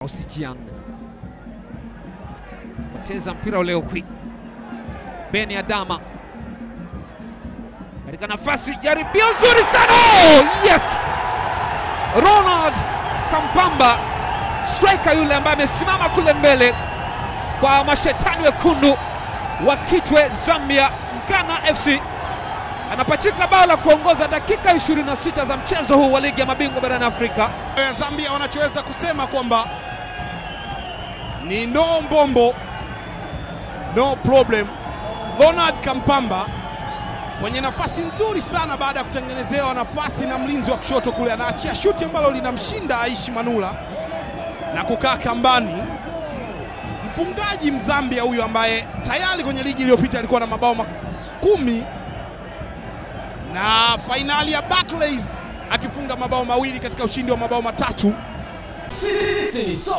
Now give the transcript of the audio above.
Osijian poteza mpira ule ukwi. Beni Adama katika nafasi, jaribio zuri sana. Oh, yes! Ronald Kampamba striker yule ambaye amesimama kule mbele kwa mashetani wekundu wa Kitwe Zambia, Ghana FC anapachika bao la kuongoza dakika 26 za mchezo huu wa ligi ya mabingwa barani Afrika. ya Zambia wanachoweza kusema kwamba ni no mbombo no problem. Ronald Kampamba kwenye nafasi nzuri sana, baada ya kutengenezewa nafasi na mlinzi wa kushoto kule, anaachia shuti ambalo linamshinda Aishi Manula na kukaa kambani. Mfungaji Mzambia huyu ambaye tayari kwenye ligi iliyopita alikuwa na mabao kumi na fainali ya Barclays akifunga mabao mawili katika ushindi wa mabao matatu. Sisi ni